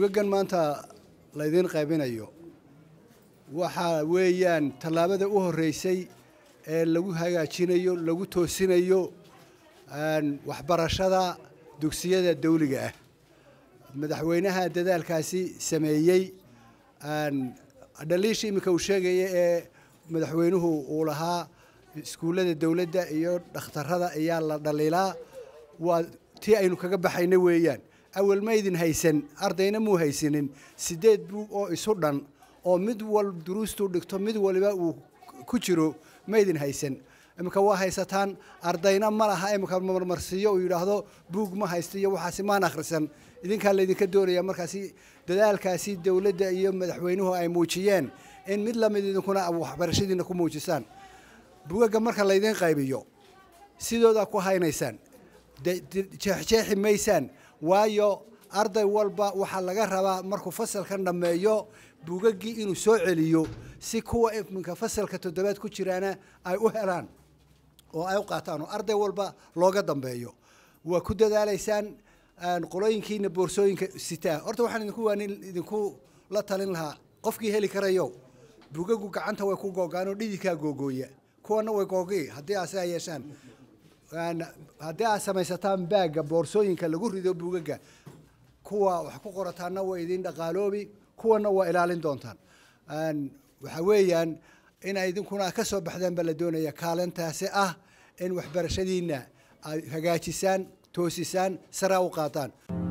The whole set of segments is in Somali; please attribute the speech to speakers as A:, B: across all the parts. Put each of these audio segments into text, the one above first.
A: buugaggan maanta laydiin qaybinayo waxa weeyaan tallaabada u horreysay ee lagu hagaajinayo lagu toosinayo waxbarashada dugsiyada dawliga ah madaxweynaha dadaalkaasi sameeyey dhaliisha iminka uu sheegaya ee madaxweynuhu uu lahaa iskuullada dowladda iyo dhakhtarada ayaa la dhaliilaa waa tii aynu kaga baxayna weeyaan awal maydin haysan ardayna muu haysanin sideed buug oo isu dhan oo mid wal duruustuu dhigto mid waliba uu ku jiro maydin haysan iminka waa haysataan ardayna ma laha iminka marmarsiiyo uu yidhaahdo buug ma haysto iyo waxaasi maan akhrisan idinkaa laydinka doonaya markaasi dadaalkaasi dowladda iyo madaxweynuhu ay muujiyeen in mid lamid idinkuna waxbarashadiina ku muujisaan buugagga marka laydin qaybiyo sidoodaa ku haynaysaan jeexjeexi maysaan waayo arday walba waxaa laga rabaa markuu fasalkan dhammeeyo buugaggii inuu soo celiyo si kuwa iminka fasalka toddobaad ku jiraana ay u helaan oo ay u qaataan oo arday walba looga dambeeyo waa ku dadaalaysaan qolooyinkiina boorsooyinka sitaa horta waxaan idinku waanin idinku la talin lahaa qofkii heli karayo buugaggu gacanta way ku googaan oo dhididkaa googooya kuwana way googi haddii aad sidaa yeeshaan haddii aad samaysataan baagga boorsooyinka lagu rido buugagga kuwa wax ku qorataanna way idin dhaqaaloobi kuwana waa ilaalin doontaan waxa weeyaan inay idinkuna ka soo baxdaan baa la doonaya kaalintaasi ah in waxbarashadiina ay hagaajisaan toosisaan saraa u qaataan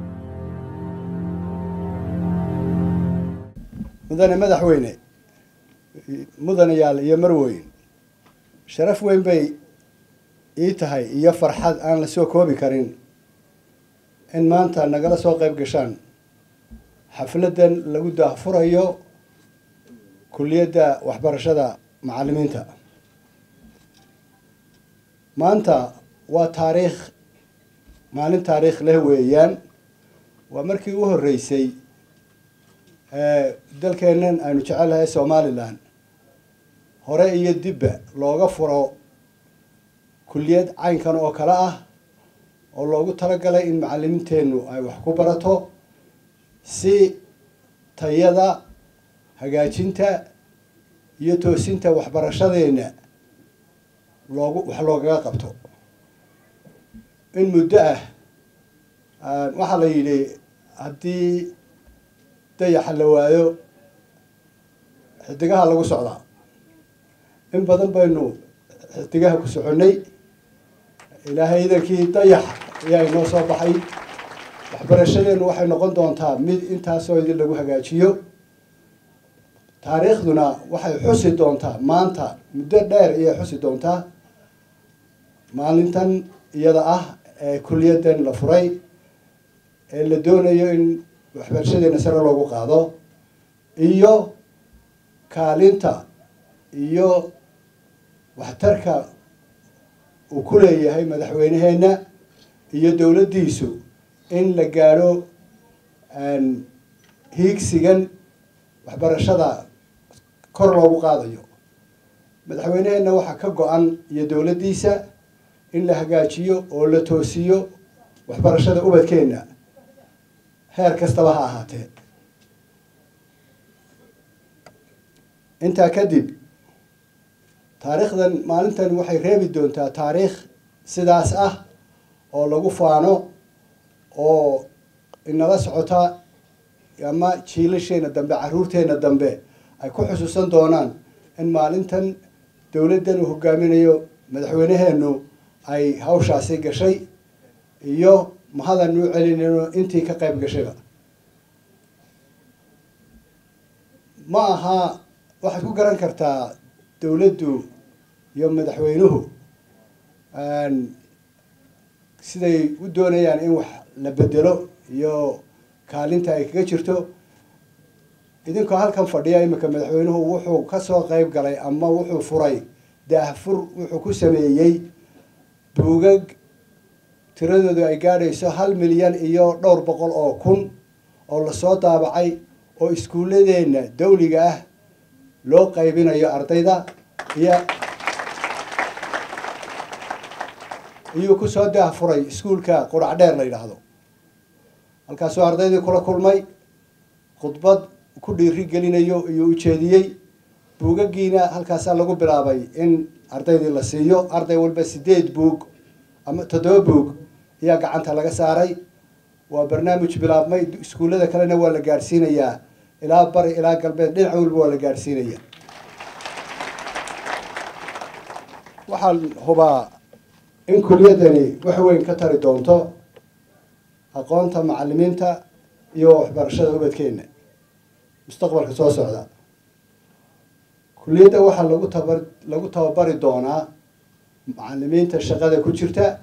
A: mudane madaxweyne mudanayaal iyo marweyn sharaf weyn bay ii tahay iyo farxad aan la soo koobi karin in maanta nagala soo qayb gashaan xafladdan lagu daahfurayo kulliyadda waxbarashada macallimiinta maanta waa taariikh maalin taariikh leh weeyaan waa markii u horreysay dalkeennan aynu jecelnahay somalilan hore iyo dibba looga furo kulliyad caynkan oo kale ah oo loogu talagalay in macalimiinteennu ay wax ku barato si tayada hagaajinta iyo toosinta waxbarashadeenna loogu wax loogaga qabto in muddo ah waxaa la yidhi haddii dayaxa la waayo xidigaha lagu socdaa in badan baynu xidigaha ku soconnay ilaahay idankii dayax ayaa inoo soo baxay waxbarashadeennu waxay noqon doontaa mid intaasoo idin lagu hagaajiyo taariikhduna waxay xusi doontaa maanta muddo dheer ayay xusi doontaa maalintan iyada ah ee kuliyaddan la furay ee la doonayo in waxbarashadeena sare loogu qaado iyo kaalinta iyo waxtarka uu ku leeyahay madaxweyneheenna iyo dowladdiisu in la gaadho hiigsigan waxbarashada kor loogu qaadayo madaxweyneheenna waxaa ka go-an iyo dowladdiisa in la hagaajiyo oo la toosiyo waxbarashada ubadkeenna heer kastaba ha ahaatee intaa kadib taariikhdan maalintan waxay reebi doontaa taariikh sidaas ah oo lagu faano oo inala socota ama jiilasheena dambe caruurteena dambe ay ku xusuusan doonaan in maalintan dowladdan uu hogaaminayo madaxweyneheenu ay hawshaasi gashay iyo mahadan u celinayno intii ka qayb gashayba ma aha waxaad ku garan kartaa dowladdu iyo madaxweynuhu siday u doonayaan in wax la bedelo iyo kaalinta ay kaga jirto idinkoo halkan fadhiya iminka madaxweynuhu wuxuu kasoo qayb galay ama wuxuu furay daahfur wuxuu ku sameeyey buugag tiradoodu ay gaadhayso hal milyan iyo dhowr boqol oo kun oo lasoo daabacay oo iskuulladeenna dawliga ah loo qaybinayo ardayda iyo iyuu kusoo daahfuray iskuulka qurac dheer la yidhaahdo halkaasuu ardaydii kula kulmay khudbad ku dhiiri gelinayo iyuu ujeediyey buugaggiina halkaasaa lagu bilaabay in ardaydii la siiyo arday walba sideed buug ama toddoba buug ayaa gacanta laga saaray waa barnaamij bilaabmay iskuullada kalena waa la gaadhsiinayaa ilaa bari ilaa galbeed dhinac walba waa la gaadhsiinaya waxaan hubaa in kuliyadani wax weyn ka tari doonto aqoonta macalimiinta iyo waxbarashada ubadkeena mustaqbalka soo socda kuliyadda waxaa lagu tabar lagu tababari doonaa macalimiinta shaqada ku jirta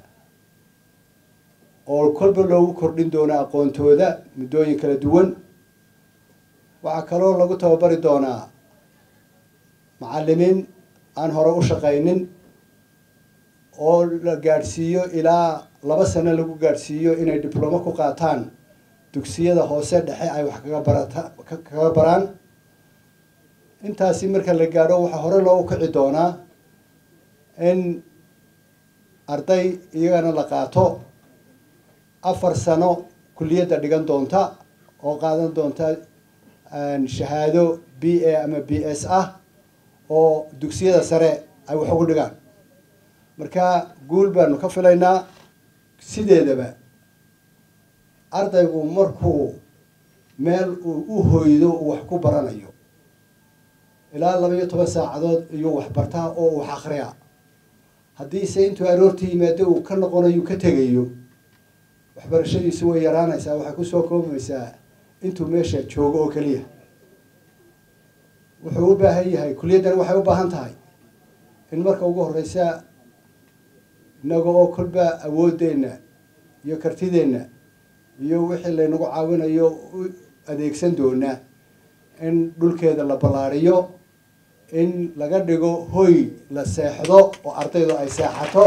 A: oo kolba loogu kordhin doonaa aqoontooda muddooyin kala duwan waxaa kaloo lagu tababari doonaa macalimiin aan hore u shaqaynin oo la gaadhsiiyo ilaa laba sano lagu gaadhsiiyo inay diblomo ku qaataan dugsiyada hoose dhexe ay wax kaga barata kaga baraan intaasi marka la gaadho waxaa hore loogu kici doonaa in arday iyagana la qaato afar sano kuliyadda dhigan doonta oo qaadan doonta shahaado b a ama b s ah oo dugsiyada sare ay wax ugu dhigaan marka guul baanu ka filaynaa sideedaba ardaygu markuu meel uu u hoydo uu wax ku baranayo ilaa laba iyo toban saacadood iyuu wax bartaa oo uu wax akriyaa haddiise intuu aroorta yimaado uu ka noqonayo ka tegayo waxbarashadiisu way yaraanaysaa waxay kusoo koobaysaa intuu meesha joogo oo keliya wuxuu u baahan yahay kuliyaddan waxay u baahan tahay in marka ugu horeysa inaga oo kolba awoodeenna iyo kartideenna iyo wixii laynagu caawinayo u adeegsan doonaa in dhulkeeda la ballaariyo in laga dhigo hoy la seexdo oo ardaydu ay seexato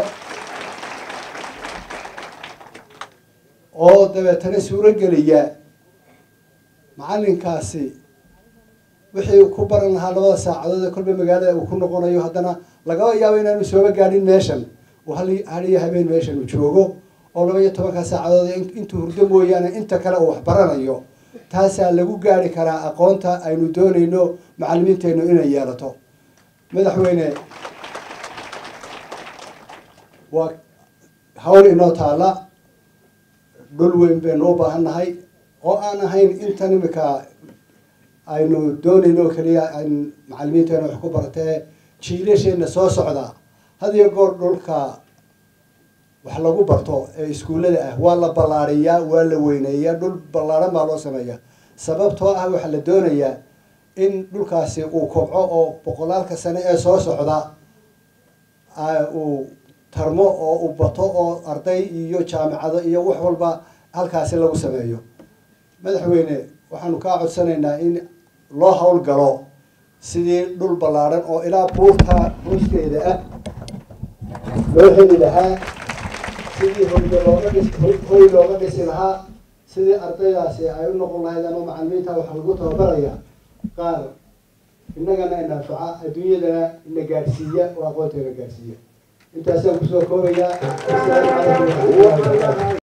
A: oo dabeetana suurogeliya macalinkaasi wixii ku baran lahaa labada saacadood ee kolba magaalada uu ku noqonayo haddana lagaba yaabo inaanu sooba gaadhin meeshan uu hal haliyo habeen meeshan uu joogo oo laba iyo tobanka saacadood intuu hurdo mooyaane inta kale uu wax baranayo taasaa lagu gaari karaa aqoonta aynu doonayno macalimiinteennu inay yeelato madaxweyne waa hawl inoo taala dhul weyn baynu u baahan nahay oo aan ahayn intan imika aynu doonayno oo keliya an macalimiinteena wax ku baratee jiilasheenna soo socda had iyo goor dhulka wax lagu barto ee iskuullada ah waa la ballaariyaa waa la weyneeyaa dhul ballaaran baa loo sameeyaa sababtoo ah waxaa la doonayaa in dhulkaasi uu kobco oo boqolaalka sane ee soo socda uu tarmo oo uu bato oo arday iyo jaamicado iyo wax walba halkaasi lagu sameeyo madaxweyne waxaanu kaa codsanaynaa in loo howlgalo sidii dhul ballaaran oo ilaa buurta buuskeeda ah loo heli lahaa sidii hoyga looga dhis hoy looga dhisi lahaa sidii ardaydaasi ay u noqon lahayd ama macalimiinta waxaa lagu tababaraya qaar innagana inanfaca adduunyadana ina gaadhsiiya oo aqoonteena gaadhsiiya intaasaan kusoo koobayaa asalaamu calaykum waraxmatullahi wabarakaatu